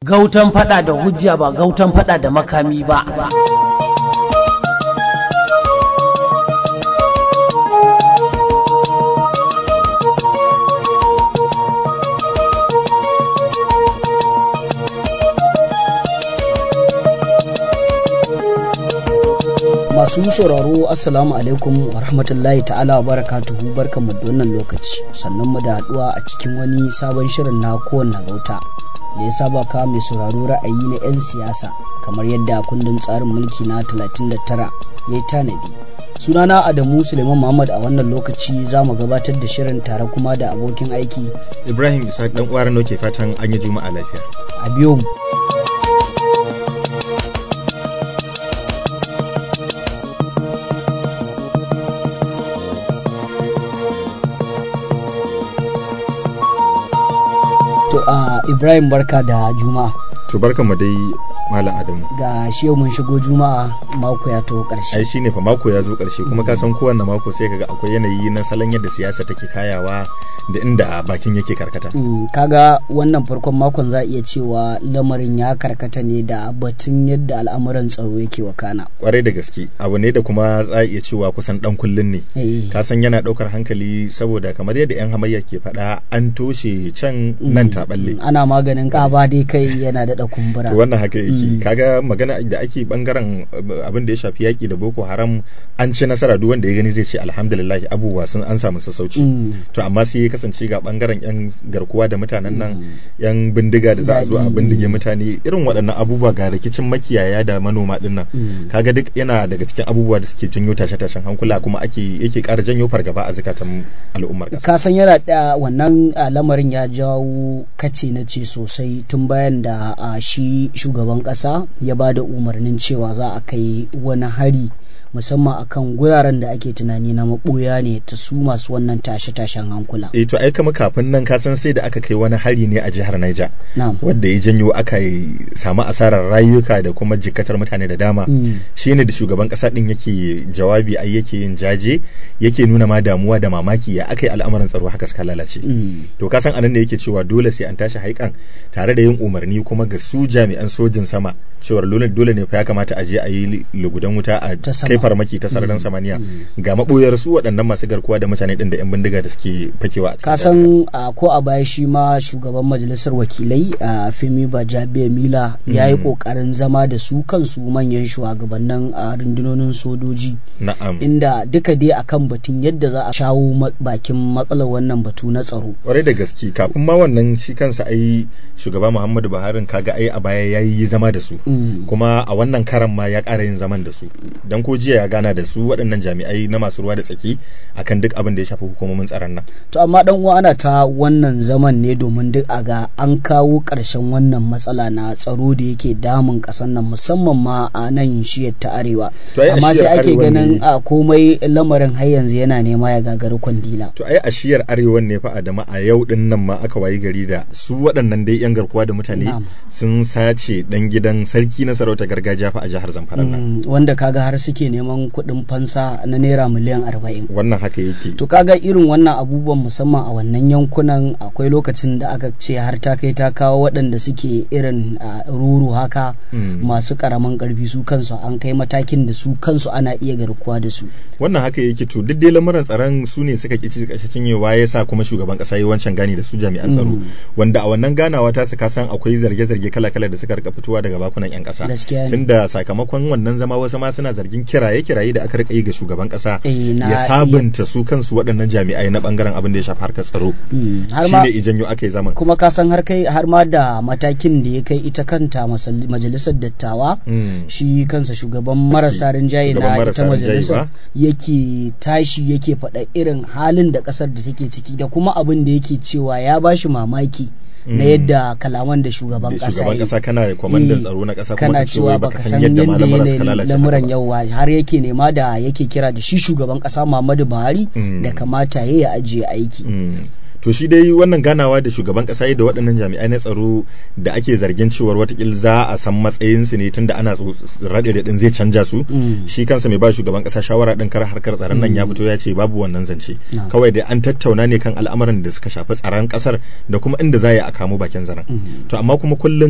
Gautan fada da hujja ba gautan fada da makami ba. Masu sauraro Assalamu alaikum wa rahmatullahi ta'ala wa barakatuhu barkanmu da wannan lokaci sannan mu da haduwa a cikin wani sabon shirin na kowanne gauta da ya saba ka mai sauraro ra'ayi na 'yan siyasa kamar yadda kundin tsarin mulki na 39 ya yi tanadi. Sunana Adamu Suleiman Muhammad a wannan lokaci za mu gabatar da shirin tare kuma da abokin aiki Ibrahim Isa dan uwa Rano ke fatan an yi juma'a lafiya. a biyo mu. To a Ibrahim barka da Juma'a. To barkanmu dai Malam Adamu. Ga shi yau mun shigo Juma'a mako ya to Ai ƙarshe. shine fa mako ya zo ƙarshe kuma ka san kowanne mako sai kaga akwai yanayi na salon yadda siyasa take kayawa da inda bakin yake karkata. Mm, kaga wannan farkon makon za a iya cewa lamarin ya karkata ne da batun yadda al'amuran tsaro yake wakana. Kwarai da gaske abu ne da kuma za a iya cewa kusan dan kullun ne. Eh, Ka san yana ɗaukar hankali saboda kamar yadda 'yan hamayya ke faɗa an toshe can nan ta balle. ana maganin ƙaba dai kai yana daɗa kumbura. to wannan haka yake Mm. kaga magana da ake bangaren uh, abin da ya shafi yaki da boko haram an ci nasara duk wanda ya gani zai ce alhamdulillah abubuwa sun an samu sassauci Mm. to amma sai ya kasance ga bangaren yan garkuwa da mutanen nan Mm. yan bindiga da za a zo a Daɗi. bindige mutane irin waɗannan abubuwa ga rikicin makiyaya da manoma din nan Mm. kaga duk yana daga cikin abubuwa da suke janyo tashe-tashen hankula kuma ake yake ƙara janyo fargaba a zukatan al'ummar ƙasa ka san yana da wannan a, lamarin ya jawo kace na ce sosai tun bayan da a, shi shugaban ƙasa ya ba da umarnin cewa za a kai wani hari musamman akan guraren da ake tunani na maɓoya ne ta su masu wannan tashe-tashen hankula. eh to ai kama kafin nan ka san sai da aka kai wani hari ne a jihar Niger Na'am. wadda ya janyo aka yi samu asarar rayuka da kuma jikatar mutane da dama Mm. shine da shugaban kasa din yake jawabi ai yake yin jaje yake nuna ma damuwa da mamaki ya aka yi al'amuran tsaro haka suka lalace Mm. to ka san anan ne yake cewa dole sai an tashi haikan tare da yin umarni kuma ga su jami'an sojin sama cewar dole dole ne fa ya kamata a je a yi lugudan wuta a Ta sama. kai farmaki ta sararin samaniya ga maboyar su waɗannan masu garkuwa da mutane din da yan bindiga da suke fakewa a cikin ka san a, ko a baya shi ma shugaban majalisar wakilai a fimi bajabiya mila ya yi Mm. kokarin zama da su kansu manyan shugabannin a rundunonin sojoji na'am inda duka dai akan batun yadda za a shawo ma- bakin matsalar wannan batu na tsaro kwarai da gaske kafin ma wannan shi kansa ai shugaba muhammadu buhari kaga ai a baya ya yi zama da su Mm. kuma a wannan karan ma ya ƙara yin zaman da su don ko jiya ya gana da su waɗannan jami'ai na masu ruwa da tsaki akan duk abin da ya shafi hukumomin tsaron nan to amma dan uwa ana ta wannan zaman ne domin duk a ga an kawo ƙarshen wannan matsala na tsaro da yake damun ƙasar nan musamman ma a nan shiyar ta arewa To ai a amma sai shiyar ake arewa ganin ne- a komai lamarin har yanzu yana nema ya gagari kwandila to ai a shiyar arewan ne fa adama a yau din nan ma aka wayi gari da su waɗannan dai yan garkuwa da mutane Na'am. sun sace dan gidan sarki na sarauta gargajiya fa a jihar zamfara nan Mm, wanda kaga har suke neman kuɗin fansa na naira miliyan arba'in wannan haka yake to kaga irin wannan abubuwan musamman a wannan yankunan akwai lokacin da aka ce har ta kai ta kawo waɗanda suke irin a, ruru haka Mm. masu ƙaramin ƙarfi su kansu an kai matakin da su kansu ana iya garkuwa da su wannan haka yake to duk dai lamuran tsaron su ne suka ƙi ƙarshe cinyewa ya sa kuma shugaban ƙasa yi wancan gani da su jami'an tsaro Mm. wanda a wannan ganawa ta su kasan akwai zarge-zarge kala-kala da suka rika fitowa daga bakunan 'yan ƙasa Gaskiya ne. tunda sakamakon wannan zama wasu ma suna zargin kiraye-kiraye da aka rika yi ga shugaban ƙasa Eh, na ya sabunta su kansu waɗannan jami'ai na bangaren abin da ya shafi harkar tsaro Mm, har ma shine ijanyo aka yi zaman kuma ka san har kai har ma da matakin da ya kai ita kanta masal- majalisar dattawa Mm. shi kansa shugaban marasa rinjaye Shugaban na marasa ita rinjaye majalisar ba? yake tashi yake faɗa irin halin da ƙasar da take ciki da kuma abin da yake cewa ya bashi mamaki na Mm. yadda kalaman da shugaban Da ƙasa shugaban ya ƙasa kana kwamandan tsaro na ƙasa kuma kana ka ce cewa wai baka baka san san yadda yadda malamuran suka yanayin lalace lamuran haka ba. yawa har yake nema da yake kira da shi shugaban ƙasa Muhammadu Buhari Mm. da kamata ya ya ajiye aiki Mm. to shi dai wannan ganawa da shugaban kasa da waɗannan jami'ai na tsaro da ake zargin cewar watakil za a san matsayinsu ne tunda ana raɗe da ɗin zai canja su Mm. shi kansa mai ba shugaban kasa shawara ɗin kar harkar tsaron nan ya fito ya ce babu wannan zance No. kawai dai an tattauna ne kan al'amuran da suka shafi tsaron kasar da kuma inda za a yi a kamo bakin zaren Mm. to amma kuma kullum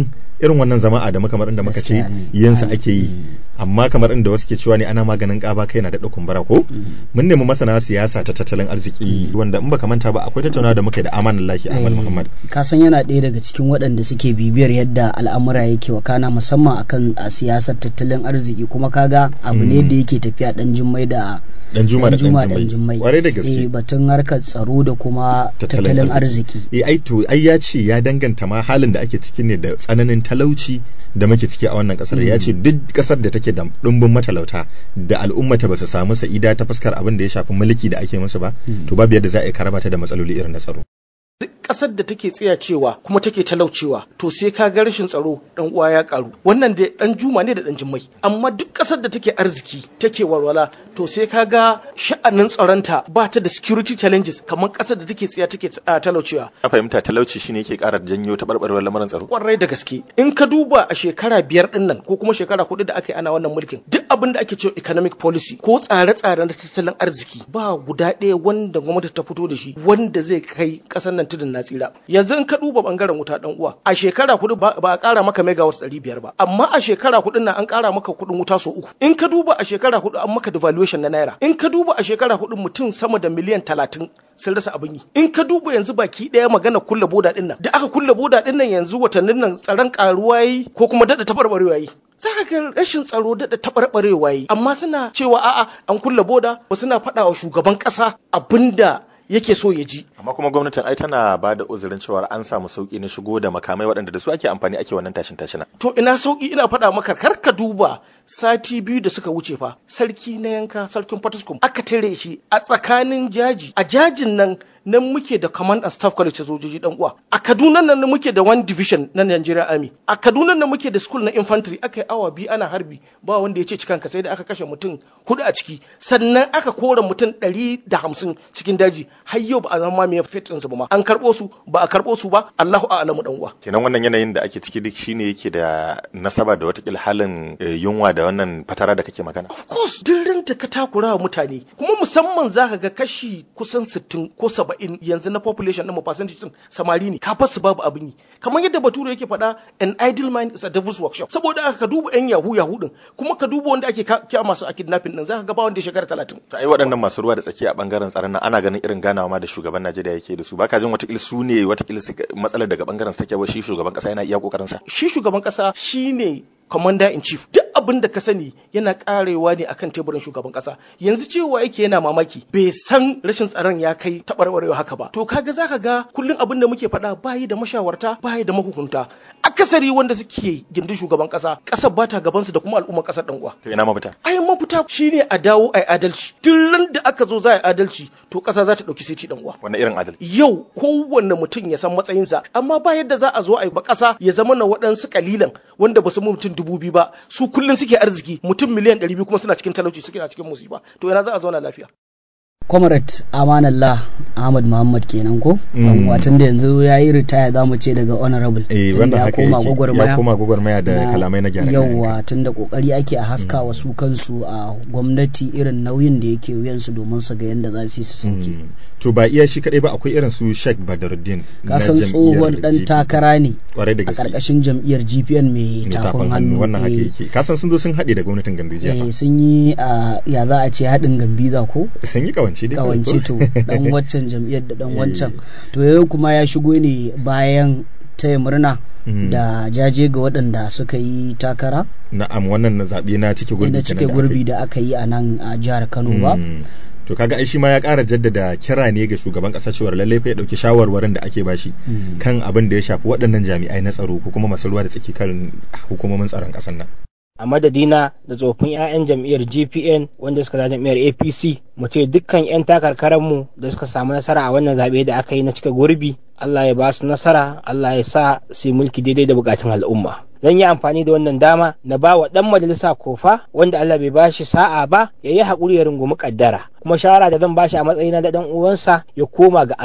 irin wannan zama a da kamar inda muka ce Gaskiya ne. yinsa ake yi amma kamar inda wasu ke cewa ne ana maganin ƙaba kai na daɗa kumbura ko mun nemi masana siyasa ta tattalin arziki wanda in baka manta ba akwai tattaunawa da muka yi da amanan lahi Ahmad Muhammad ka san yana ɗaya daga cikin waɗanda suke bibiyar yadda al'amura yake wakana musamman akan a siyasar tattalin arziki kuma kaga abu ne da yake tafiya ɗan jummai da dan juma da Juma dan ɗan jummai jummai kwarai da gaske Eh, batun harkar tsaro da kuma tattalin arziki eh ai to ai ya ce ya danganta ma halin da ake ciki ne da tsananin talauci da muke ciki a wannan kasar ya ce duk kasar da take da dumbin matalauta da al'ummata ba su samu sa'ida ta fuskar abin da ya shafi mulki da ake musu ba to babu yadda za a yi karaba ta da matsaloli irin na tsaro duk ƙasar da take tsayacewa kuma take talaucewa to sai ka ga rashin tsaro dan uwa ya karu wannan da dan juma ne da dan jimmai amma duk ƙasar da take arziki take walwala to sai ka ga sha'anin tsaronta ba ta da security challenges kamar ƙasar da take tsaya take ah, talaucewa a fahimta talauci shine yake ƙara janyo taɓarɓarewar lamarin tsaro kwarai da gaske in ka duba a shekara biyar din nan ko kuma shekara hudu da aka yi ana wannan mulkin duk abin da ake cewa economic policy ko tsare-tsare na tattalin arziki ba guda ɗaya wanda gwamnati ta fito da shi wanda zai kai ƙasar nan tudun na tsira yanzu in ka duba bangaren wuta dan uwa a shekara hudu ba ba a ƙara maka megawatt ɗari biyar ba amma a shekara hudu nan an ƙara maka kuɗin wuta sau uku in ka duba a shekara hudu an maka devaluation na naira in ka duba a shekara hudu mutum sama da miliyan talatin sun rasa abin yi in ka duba yanzu baki ɗaya magana kulle boda ɗin nan da aka kulle boda ɗin nan yanzu watannin nan tsaron ƙaruwa yi ko kuma daɗa taɓarɓarewa yi za ka ga rashin tsaro daɗa taɓarɓarewa yi amma suna cewa a'a an kulle boda ba suna faɗa wa shugaban ƙasa abinda yake so ya ji amma kuma gwamnatin ai tana ba da uzurin cewa an samu sauki na shigo da makamai waɗanda da su ake amfani ake wannan tashin tashina to ina sauki ina faɗa maka kar ka duba sati biyu da suka wuce fa sarki na yanka sarkin fatuskum aka tare shi a tsakanin jaji a jajin nan nan muke da command and staff college ta sojoji dan uwa a kaduna nan muke da one division na Nigerian army a kaduna nan muke da school na infantry aka yi awa biyu ana harbi ba wanda ya ce cikanka sai da aka kashe mutum hudu a ciki sannan aka kora mutum ɗari da hamsin cikin daji har yau ba a zama mai fit ɗinsu ba ma an karɓo su ba a karɓo su ba Allahu a'lamu dan uwa kenan wannan yanayin da ake ciki duk shine yake da nasaba da watakila halin eh, yunwa da wannan fatara da kake magana Of course, duk ran da ka takura wa mutane, kuma musamman za ka ga kashi kusan 60 ko 70 yanzu na population ɗin mu percentage ɗin samari ne, ka su babu abin yi. Kamar yadda Bature yake faɗa, an idle mind is a devil's workshop. Saboda haka ka duba 'yan yahu yahu ɗin, kuma ka duba wanda ake ka- kya masu a kidnapping ɗin, za ka ga ba wanda ya shekara 30. to ai waɗannan masu ruwa da tsaki a bangaren tsaron nan ana ganin irin ganawa ma da shugaban Najeriya yake da su baka jin watakila su ne watakila su- matsalar daga bangaren su take ba shi shugaban kasa yana iya kokarin sa Shi shugaban ƙasa shine commander in chief duk abin da ka sani yana karewa ne akan teburin shugaban kasa yanzu cewa yake yana mamaki bai san rashin tsaron ya kai taɓarɓarewa haka ba to kaga zaka ga kullum abin da muke faɗa bayi da mashawarta bayi da mahukunta akasari wanda suke gindin shugaban kasa ƙasar ba ta gabansu da kuma al'ummar ƙasar ɗan uwa to ina mafita ai mafita shine a dawo ai adalci duk ran da aka zo za a yi adalci to ƙasa za ta ɗauki siti ɗan uwa wannan irin adalci yau kowanne mutum ya san matsayinsa amma ba yadda za a zo a yi ba ƙasa ya zama na waɗansu kalilan wanda ba su mu mutum dubu biyu ba su kullum suke arziki mutum miliyan ɗari biyu kuma suna cikin talauci suke na cikin musiba to yana za a zauna lafiya comrade amanallah ahmad muhammad kenan ko Mm. watan da yanzu ya yi ritaya za mu ce daga honorable eh tunda wannan ya haka koma yake gwagwarmaya ya koma gwagwarmaya da kalamai na gyara yauwa tun da kokari ake a haska wa su kansu a gwamnati irin nauyin da yake wuyansu domin su ga yadda za su yi su sauke Mm. to ba iya shi kadai ba akwai irin su Sheikh Badaruddin na kasan jam'iyyar tsohon dan GP. takara ne kwarai da a gaske karkashin jam'iyyar gpn mai mai tafin hannu wannan haka eh, yake kasan sun zo sun haɗe da gwamnatin Gandujiya eh, sun yi a ya za a ce haɗin gambiza ko sun yi kawance dai kawai kawance ko? to dan waccan jam'iyyar da dan Eh. wancan to yau kuma ya shigo ne bayan taya murna Mm. da jaje ga waɗanda suka yi takara na'am wannan na zaɓe na cike gurbi na kenan cike da aka gurbi yi. da aka yi a nan a jihar kano ba Mm. to kaga ai shi ma ya ƙara jaddada kira ne ga shugaban ƙasa cewar lallai fa ya ɗauki shawarwarin da ake bashi Mm. kan abin da ya shafi waɗannan jami'ai na tsaro ko kuma masu ruwa da tsaki kan hukumomin tsaron ƙasar nan a madadina da tsofin 'ya'yan jam'iyyar gpn wanda suka da jam'iyyar apc mu ce dukkan 'yan takarkaranmu da suka samu nasara a wannan zaɓe da aka yi na cika gurbi allah ya ba su nasara allah ya sa su yi mulki daidai da bukatun al'umma zan yi amfani da wannan dama na ba wa ɗan majalisa kofa wanda allah bai ba shi sa'a ba ya yi haƙuri ya rungumi ƙaddara kuma shawara da zan ba shi a matsayina da ɗan uwansa ya koma ga allah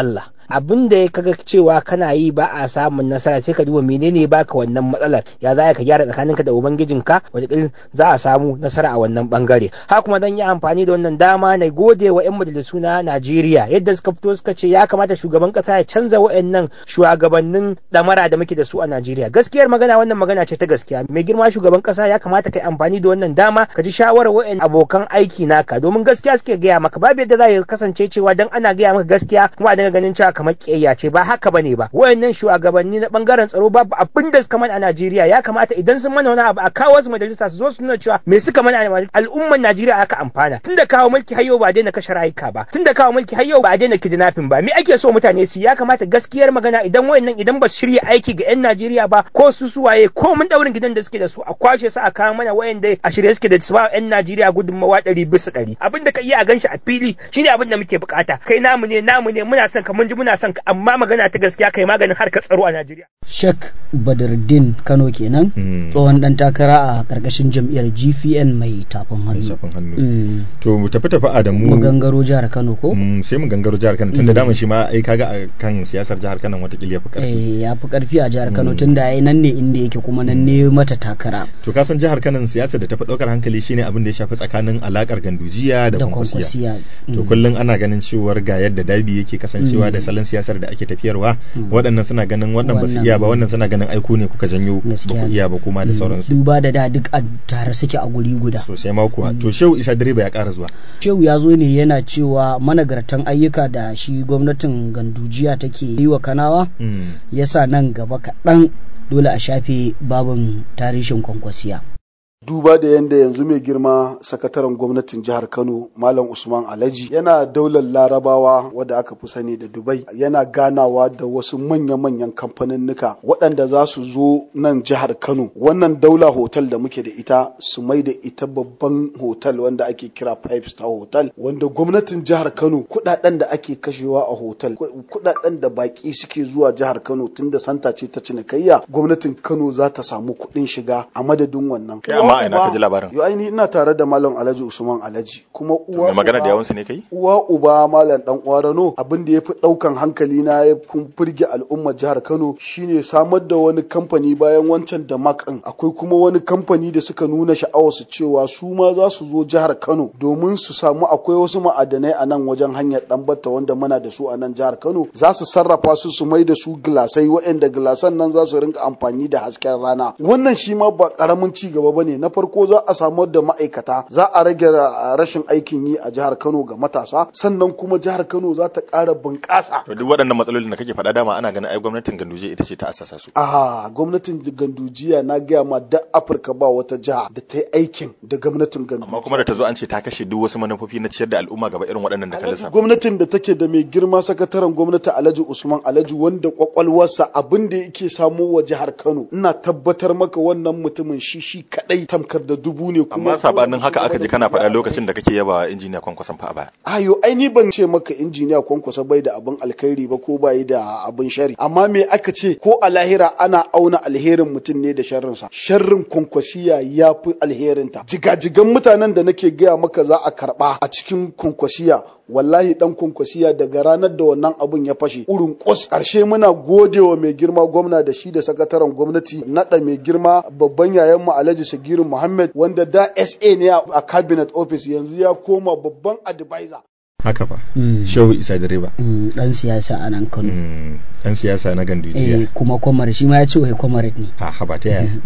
abin da ya kaga cewa kana yi ba a samun nasara sai ka duba menene baka wannan matsalar ya za ka gyara tsakaninka da ubangijinka wataƙil za a samu nasara a wannan bangare haka kuma zan yi amfani da wannan dama na gode wa 'yan majalisu na Najeriya yadda suka fito suka ce ya kamata shugaban kasa ya canza wa'annan shugabannin damara da muke da su a Najeriya gaskiyar magana wannan magana ce ta gaskiya mai girma shugaban kasa ya kamata kai amfani da wannan dama ka ji shawarar wa'annan abokan aiki naka domin gaskiya suke gaya maka babu yadda za ya kasance cewa dan ana gaya maka gaskiya kuma a dinga ganin cewa kamar kiyayya ce ba haka bane ba wa'annan shugabanni na bangaren tsaro babu abin da suka mana a Najeriya ya kamata idan sun mana wani abu a kawo su majalisa su zo su nuna cewa me suka mana a al'ummar Najeriya aka amfana tunda kawo mulki har yau ba daina kashe rayuka ba tunda kawo mulki har yau ba daina kidnapping ba me ake so mutane su ya kamata gaskiyar magana idan wayannan idan ba su shirya aiki ga yan Najeriya ba ko su suwaye ko mun daurin gidan da suke da su a kwashe su a kawo mana wayanda a shirye suke da su ba yan Najeriya gudunmawa ɗari bisa ɗari abin da ka iya a ganshi a fili shine abin da muke bukata kai namu ne namu ne muna son ka mun ji muna son ka amma magana ta gaskiya kai maganin harkar tsaro a Najeriya Sheikh Badruddin Kano kenan tsohon dan takara a karkashin jam'iyyar GPN mai tafin hannu. To mu tafi tafi Adamu. Mu gangaro jihar Kano ko? Sai mu gangaro jihar Kano tunda daman shi ma ai kaga a kan siyasar jihar Kano watakila ya fi karfi. Eh ya fi karfi a jihar Kano tunda ai nan ne inda yake kuma nan ne mata takara. To ka san jihar Kano siyasar da ta fi daukar hankali shine abin da ya shafi tsakanin alakar gandujiya da kwankwasiya. To kullum ana ganin cewar ga yadda dabi yake kasancewa da salon siyasar da ake tafiyarwa waɗannan suna ganin wannan ba su iya ba wannan suna ganin aiku ne kuka janyo ba ku iya ba kuma da sauransu. Duba da da duk a tare suke a guri guda. Sosai ma kuwa. To Shehu Isa direba ya ƙara zuwa. Shehu ya zo ne yana cewa managartan ayyuka da shi gwamnatin gandujiya take yi wa kanawa yasa nan gaba kaɗan dole a shafe babin tarihin kwankwasiya. duba da yadda yanzu mai girma sakataren gwamnatin jihar kano malam usman alhaji yana daular larabawa wadda aka fi sani da dubai yana ganawa da wasu manya-manyan kamfaninnika waɗanda za su zo nan jihar kano wannan daula hotel da muke da ita su mai da ita babban hotel wanda ake kira five star hotel wanda gwamnatin jihar kano kuɗaɗen da ake kashewa a hotel kuɗaɗen da baƙi suke zuwa jihar kano tunda santa ce ta cinikayya gwamnatin kano za ta samu kuɗin shiga a madadin wannan amma ina ka ji labarin yo aini ina tare da malam alhaji usman alhaji kuma uwa mai magana da yawansa ne kai uwa uba malam dan uwa rano abin da yafi daukan hankali na ya firge al'ummar jihar kano shine samar da wani kamfani bayan wancan da makan akwai kuma wani kamfani da suka nuna sha'awar su cewa su ma za su zo jihar kano domin su samu akwai wasu ma'adanai a nan wajen hanyar dan batta wanda muna da su a nan jihar kano za su sarrafa su su mai da su gilasai waɗanda gilasan nan za su rinka amfani da hasken rana wannan shi ma ba karamin ci gaba bane na farko za a samar da ma'aikata za a rage rashin aikin yi a jihar Kano ga matasa sannan kuma jihar Kano za ta ƙara bunƙasa. To duk waɗannan matsalolin da kake faɗa dama ana ganin ai gwamnatin Ganduje ita ce ta assasa su. Ah gwamnatin Gandujiya na gaya ma da Afirka ba wata jiha da ta yi aikin da gwamnatin Gandujiya. Amma kuma da ta zo an ce ta kashe duk wasu manufofi na ciyar da al'umma gaba irin waɗannan da ka lissafa. Gwamnatin da take da mai girma sakataren gwamnati Alhaji Usman Alhaji wanda kwakwalwarsa abin da yake samo wa jihar Kano ina tabbatar maka wannan mutumin shi shi kadai tamkar da dubu ne kuma amma sabanin haka aka ji kana faɗa lokacin da kake yaba injiniya kwankwason fa a baya ayo ai ni ban ce maka injiniya kwankwason bai da abin alkhairi ba ko bai da abin shari amma me aka ce ko a lahira ana auna alherin mutum ne da sharrinsa sharrin kwankwasiya ya fi alherinta jigajigan mutanen da nake gaya maka za a karba a cikin kwankwasiya wallahi dan kwankwasiya daga ranar da wannan abun ya fashe urin kos karshe muna gode wa mai girma gwamna da shi da sakataren gwamnati naɗa mai girma babban yayan mu Alhaji Sagiru Muhammad wanda da SA ne a cabinet office yanzu ya koma babban advisor haka fa shehu isa direba dan siyasa a nan kano dan siyasa na gandujiya eh kuma kwamar shi ma ya ce wai kwamar ne a haba ta yaya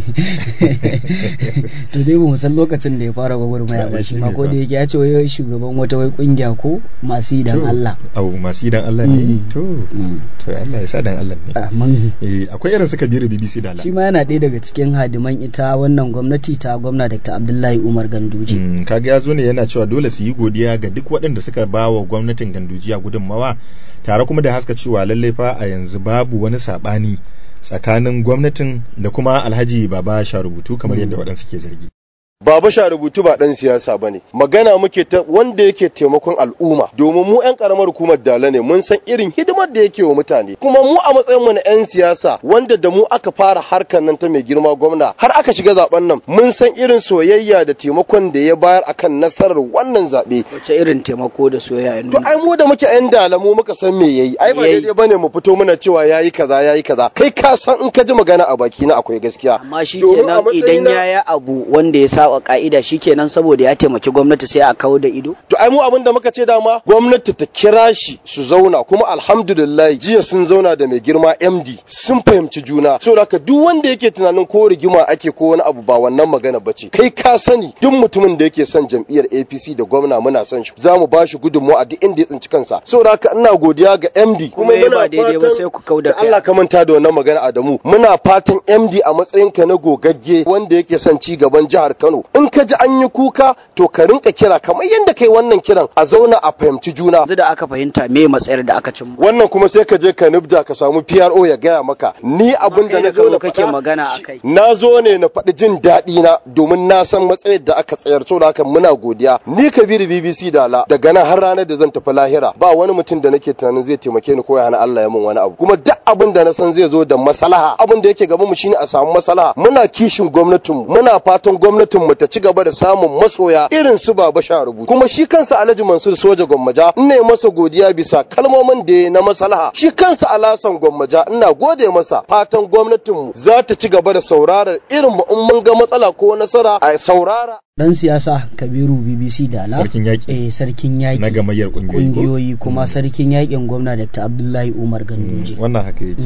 to dai ba mu san lokacin da ya fara gwagwarmaya ba shi ma ko da yake ya ce wai shugaban wata wai kungiya ko masu idan Allah au masu idan Allah ne to to Allah ya sa dan Allah ne amin eh akwai irin suka biyu BBC da Allah shi ma yana ɗaya daga cikin hadiman ita wannan gwamnati ta gwamna Dr. Abdullahi Umar Ganduje kaga ya zo ne yana cewa dole su yi godiya ga duk waɗanda suka ba wa gwamnatin gandujiya gudunmawa tare kuma da haska cewa lallai fa a yanzu babu wani saɓani tsakanin gwamnatin da kuma alhaji baba rubutu kamar yadda waɗansu ke zargi baba sha rubutu ba dan siyasa bane magana muke ta wanda yake taimakon al'umma domin mu yan karamar hukumar dala ne mun san irin hidimar da yake wa mutane kuma mu a matsayin mu na yan siyasa wanda da mu aka fara harkar nan ta mai girma gwamna har aka shiga zaben nan mun san irin soyayya da taimakon da ya bayar akan nasarar wannan zabe wace irin taimako da soyayya ya to ai mu da muke yan dala mu muka san me yayi ai ba daidai bane mu fito muna cewa yayi kaza yayi kaza kai ka san in ka ji magana a baki na akwai gaskiya amma shikenan idan yaya abu wanda ya saba ka'ida shikenan saboda ya taimaki gwamnati sai a kawo da ido to ai mu abin da muka ce dama gwamnati ta kira shi su zauna kuma alhamdulillah jiya sun zauna da mai girma MD sun fahimci juna saboda haka duk wanda yake tunanin ko rigima ake ko wani abu ba wannan magana bace kai ka sani duk mutumin da yake son jam'iyyar APC da gwamna muna son shi za mu ba shi gudunmawa a duk inda ya tsinci kansa saboda haka ina godiya ga MD kuma muna daidai ba sai ku kauda kai Allah ka manta da wannan magana Adamu muna fatan MD a matsayinka na gogagge wanda yake son ci gaban jihar Kano in ka ji an yi kuka to ka rinka kira kamar yadda kai wannan kiran a zauna a fahimci juna yanzu da aka fahimta me matsayar da aka cimma wannan kuma sai ka je ka nubda ka samu PRO ya gaya maka ni abin da na zo na kake magana akai na zo ne na faɗi jin daɗi na domin na san matsayar da aka tsayar saboda haka muna godiya ni Kabiru BBC Dala daga nan har ranar da zan tafi lahira ba wani mutum da nake tunanin zai taimake ni ko ya hana Allah ya min wani abu kuma duk abin da na san zai zo da maslaha abin da yake gaban mu shine a samu maslaha muna kishin gwamnatin mu muna fatan gwamnatin mu ta ci gaba da samun masoya irin su baba sha rubutu kuma shi kansa Alhaji Mansur Soja Gwammaja ina yi masa godiya bisa kalmomin da ya na maslaha shi kansa Alasan Gwammaja ina gode masa fatan gwamnatin mu za ta ci gaba da sauraron irin mu in mun ga matsala ko nasara a saurara dan siyasa kabiru bbc dala sarkin yaƙi eh sarkin yaƙi na gamayyar ƙungiyoyi kungiyoyi kuma sarkin yaƙin gwamna dr abdullahi umar ganduje wannan haka yake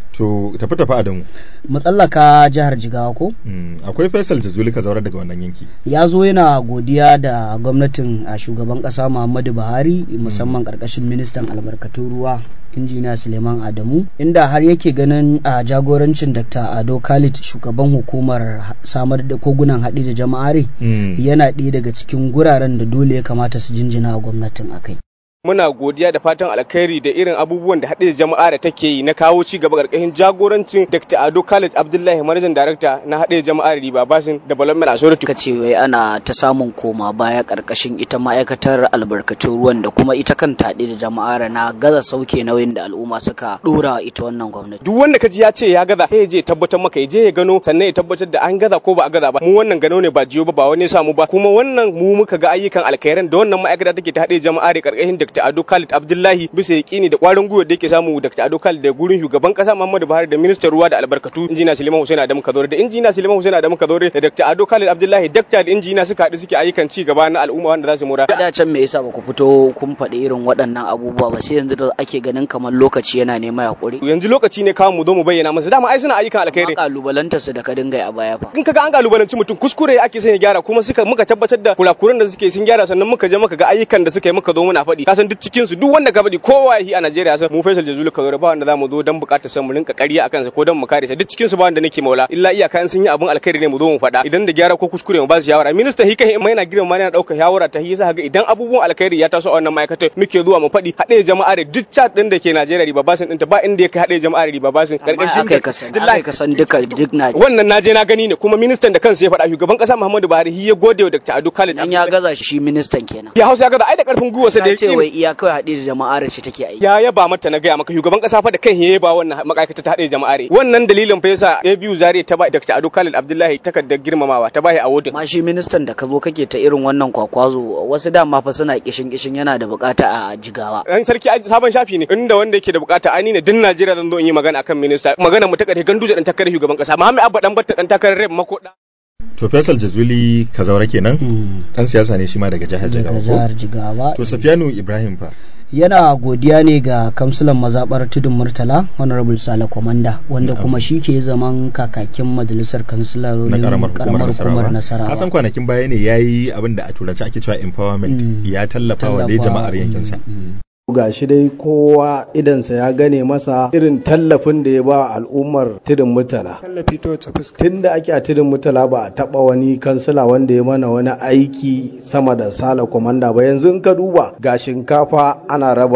to tafi tafi adamu matsallaka jihar jigawa ko akwai faisal jazuli ka zaura daga wannan yanki ya zo yana godiya da gwamnatin a shugaban kasa muhammadu buhari musamman karkashin ministan albarkatun ruwa injiniya suleiman adamu inda har yake ganin a jagorancin dr ado khalid shugaban hukumar samar da kogunan haɗi da jama'are yana ɗaya daga cikin guraren da dole ya kamata su jinjina a gwamnatin akai muna godiya da fatan alkhairi da irin abubuwan da haɗe jama'a da take yi na kawo ci gaba ƙarƙashin jagorancin Dr. Ado Khalid Abdullahi Manajan Darakta na haɗe jama'ar Riba Basin Development Authority. Ka ce wai ana ta samun koma baya ƙarƙashin ita ma'aikatar albarkatun ruwan da kuma ita kanta haɗe da jama'ar na gaza sauke nauyin da al'umma suka ɗora ita wannan gwamnati. Duk wanda ka ji ya ce ya gaza sai je tabbatar maka ya je ya gano sannan ya tabbatar da an gaza ko ba a gaza ba. Mu wannan gano ne ba jiyo ba ba wani samu ba kuma wannan mu muka ga ayyukan alkhairan da wannan ma'aikata take ta haɗe jama'ar ƙarƙashin Dr. Ado Khalid Abdullahi bisa yaƙini da ƙwarin gwiwa da yake samu Dr. Ado Khalid da gurin shugaban ƙasa Muhammadu Buhari da ministan ruwa da albarkatu injina Suleiman Hussein Adamu Kadore da injina Suleiman Hussein Adamu Kadore da Dr. Ado Khalid Abdullahi dakta da injina suka haɗu suke ayyukan ci gaba na al'umma wanda za su mura. Da can me yasa ba ku fito kun faɗi irin waɗannan abubuwa ba sai yanzu da ake ganin kamar lokaci yana nema ya ƙure. Yanzu lokaci ne kawo mu zo mu bayyana masa dama ai suna ayyukan alkhairi. Kalubalanta su da ka dinga a baya fa. In kaga an kalubalanci mutum kuskure ake son ya gyara kuma suka muka tabbatar da kurakuran da suke sun gyara sannan muka je muka ga ayyukan da suka yi muka zo muna faɗi. Ka san duk cikin su duk wanda ka faɗi kowa yi a Najeriya san mu Faisal Jazuli ka ba wanda zamu zo dan bukatar san mu rinka ƙarya akan sa ko dan mu kare sa duk cikin su ba wanda nake maula illa iyaka sun yi abun alkhairi ne mu zo mu faɗa idan da gyara ko kuskure mu ba su shawara minista hika mai yana girma yana ɗaukar shawara ta hisa ga idan abubuwan alkhairi ya taso a wannan ma'aikatar muke zuwa mu faɗi haɗe jama'a da duk chat din da ke Najeriya riba basin ɗinta ba inda ya kai haɗe jama'a da riba basin karkashin kai ka san ka san duka duk na wannan naje na gani ne kuma ministan da kansa ya faɗa shugaban ƙasa Muhammadu Buhari ya gode wa Dr. Ado Khalid dan ya gaza shi ministan kenan ya Hausa ya gaza ai da karfin gwiwa sa da yake ce wai iya kawai haɗe jama'ar ce take aiki ya yaba mata na gaya maka shugaban kasa fa da kan ya ba wannan ma'aikata ta haɗe jama'are wannan dalilin fa yasa ya biyu zare ta ba Dr. Ado Khalid Abdullahi takardar girmamawa ta bashi awardin ma shi ministan da ka zo kake ta irin wannan kwakwazo wasu dama fa suna kishin kishin yana da bukata a jigawa dan sarki sabon shafi ne inda wanda yake da bukata ani ne din Najeriya zan zo in yi magana akan minista magana mu ta kare ganduje dan takarar shugaban kasa Muhammad Abba dan batta dan takarar rep makoda to Faisal Jazuli Kazaura kenan dan siyasa ne shi ma daga jihar Jigawa jihar Jigawa to Safiyanu Ibrahim fa yana godiya ne ga kamsulan mazabar tudun murtala honorable sale komanda wanda kuma shi ke zaman kakakin majalisar kansilarorin karamar hukumar nasarawa kasan kwanakin baya ne ya yi abin da a turanci ake cewa empowerment ya tallafa wa dai jama'ar yankinsa ga shi dai kowa idansa ya gane masa irin tallafin da ya ba al'ummar tudun mutala tallafi to ta fuska tun da ake a tudun mutala ba a taba wani kansila wanda ya mana wani aiki sama da sala komanda ba yanzu in ka duba ga shinkafa ana rabawa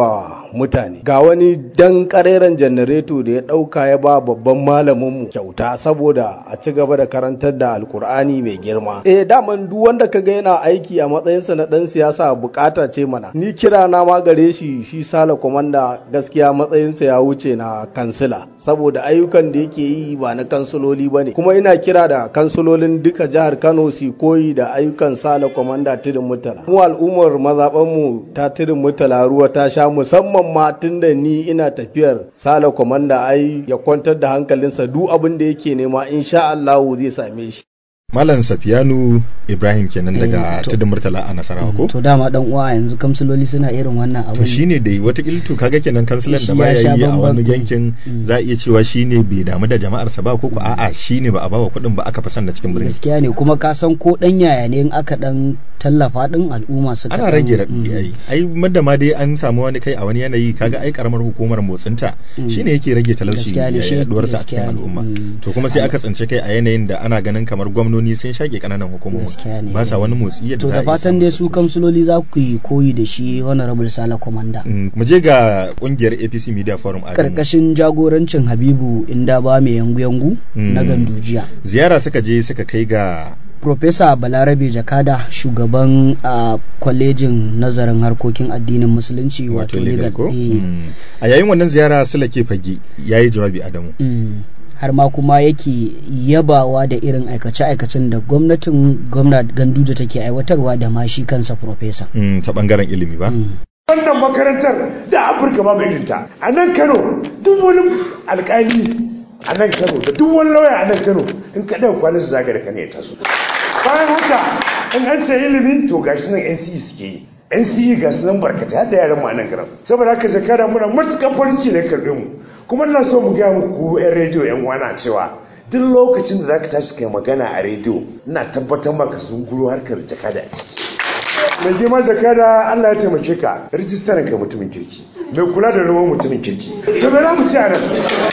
mutane ga wani dan kareren janareto da ya ɗauka ya ba babban malaminmu kyauta saboda a ci gaba da karantar da alkur'ani mai girma eh daman duk wanda ka ga yana aiki a matsayinsa na dan siyasa bukata ce mana ni kira na ma gare shi shi sala komanda gaskiya matsayinsa ya wuce na kansila saboda ayyukan da yake yi ba na kansiloli ba ne kuma ina kira da kansilolin duka jihar kano su koyi da ayyukan sala komanda tudun mutala mu al'ummar mazaɓanmu ta tudun mutala ruwa ta sha musamman ma tun da ni ina tafiyar sala komanda ai ya kwantar da hankalinsa duk abin da yake nema insha Allahu zai same shi Malam Safiyanu Ibrahim kenan daga Eh, to- tudun Murtala a Nasarawa ko? to dama dan uwa yanzu kamsiloli suna irin wannan To abin shine da wata to kaga kenan kansilan da Shi ya baya sha yi a bamban. wani yankin Mm. za a iya cewa shine bai damu da jama'arsa ba ko ko a'a shine ba a bawa kuɗin ba aka fi son da cikin birni. gaskiya ne kuma ka san ko dan yaya ne in aka dan tallafa din al'umma suka ana dan- rage mm. raɗaɗi ai ai madda ma dai an samu wani kai a wani yanayi kaga ai karamar hukumar motsinta Mm. shine yake rage talauci Gaskiya ne, ya shi- yaduwarsa a gaskiya cikin ne, al'umma mm. to kuma sai aka tsince kai a yanayin da ana ganin kamar gwamnoni sun shage kananan hukumomi Gaskiya ne, ba sa eh. wani motsi yadda to za a da iya fatan samun dai su sassauci. kamsiloli za ku yi koyi da shi honorable sala komanda Mm, mu je ga kungiyar APC Media Forum a karkashin jagorancin habibu inda ba mai yangu-yangu Mm. na gandujiya ziyara suka je suka kai ga Profesa Balarabe Jakada shugaban a kwalejin nazarin harkokin addinin musulunci wato wato legal legal ko eh, Mm. a yayin wannan ziyara Sulake Fage yayi jawabi Adamu mm, har ma kuma yake yabawa da irin aikace-aikacen da gwamnatin gwamna Ganduje take aiwatarwa da ma shi kansa Profesa. Mm, ta bangaren ilimi ba Mm. wannan makarantar da afirka ba mai irinta a nan kano duk wani alkali a nan kano da duk wani lauya a nan kano in ka ɗan kwanan su zaga da kane ya taso bayan haka in an ce ilimi to gashi nan nce suke yi nce ga su nan barkata har da yaran mu a nan garin saboda haka shekara muna matuƙar farin ciki da karɓe mu kuma ina so mu gaya muku yan rediyo yan wana cewa duk lokacin da zaka tashi kai magana a rediyo ina tabbatar maka sun guro harkar jakada a ciki mai girma jakada Allah ya taimake ka rijistaran ka mutumin kirki mai kula da noman mutumin kirki to me za mu ci a nan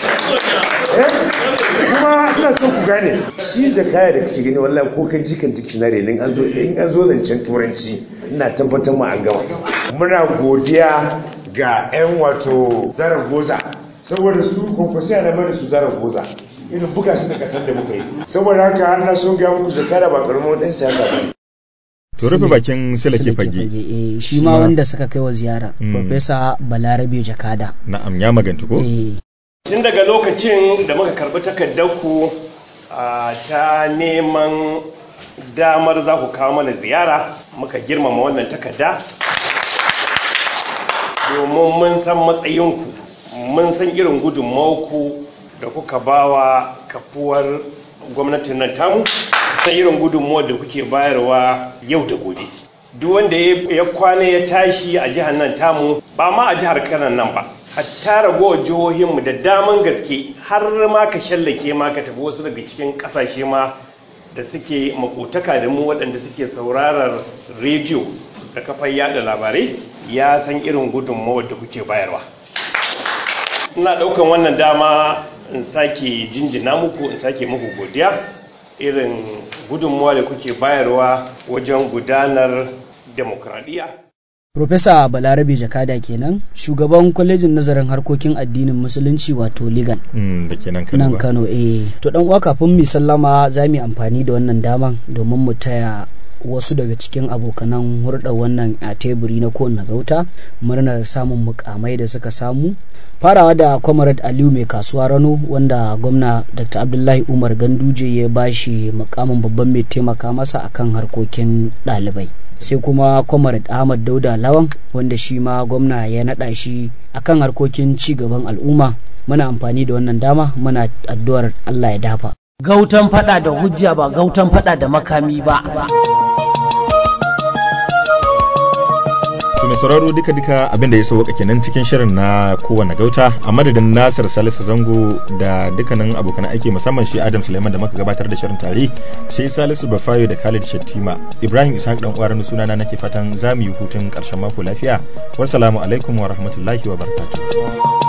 Eh? kuma ina so ku gane shi jakaya da kake gani wallahi ko kai jikan dictionary ne in an zo in an zo zancen turanci ina tabbatar ma an gama muna godiya ga yan wato zarar goza saboda su kwankwasi na mai da su zarar goza irin buga su da kasar da muka yi saboda haka ina so ga muku jakada ba karamin dan siyasa ba ne. to rufe bakin Sulake Sulake Fage eh, shi Shi ma ma- wanda suka kai wa ziyara Mm. Profesa Balarabe Jakada. na'am ya magantu ko Eh, tun daga lokacin da muka karbi takardarku a ta neman damar za ku kawo mana ziyara muka girmama wannan takarda domin mun san matsayinku mun san irin gudunmawarku da kuka bawa kafuwar gwamnatin nan tamu san irin gudunmawar da kuke bayarwa yau da gobe duk wanda ya ya kwana ya tashi a jihar nan tamu ba ma a jihar kanan nan ba hatta ragowar jihohinmu da daman gaske har ma ka shallake ma ka tafi wasu daga cikin kasashe ma da suke makotaka da mu waɗanda suke saurarar rediyo da kafar yada labarai ya san irin gudunmawar da kuke bayarwa ina ɗaukan wannan dama in sake jinjina muku in sake muku godiya irin gudunmawa da kuke bayarwa wajen gudanar demokradiyya Profesa Balarabe Jakada kenan shugaban kwalejin nazarin harkokin addinin musulunci wato legal. Mm, da ke nan Kano nan ba kano eh to dan uwa kafin mu sallama za mu yi amfani da wannan daman domin mu taya wasu daga cikin abokanan hurɗa wannan a teburi na kowanne gauta murnar samun mukamai da suka samu farawa da comrade aliyu mai kasuwa rano wanda gwamna dr abdullahi umar ganduje ya bashi mukamin babban mai taimaka masa akan harkokin ɗalibai sai kuma comrade ahmad dauda lawan wanda shi ma gwamna ya naɗa shi akan harkokin ci gaban al'umma muna amfani da wannan dama muna addu'ar Allah ya dafa. Gautan fada da hujja ba gautan fada da makami ba. To mai sauraro duka duka abin da ya sauka kenan cikin shirin na kowane gauta a madadin Nasir Salisu Zango da dukkanin abokan aiki musamman shi Adam Suleiman da muka gabatar da shirin tare sai Salisu Bafayo da Khalid Shattima Ibrahim Ishaq dan uwar sunana nake fatan za mu yi hutun karshen mako lafiya wassalamu alaikum wa rahmatullahi wa barakatuh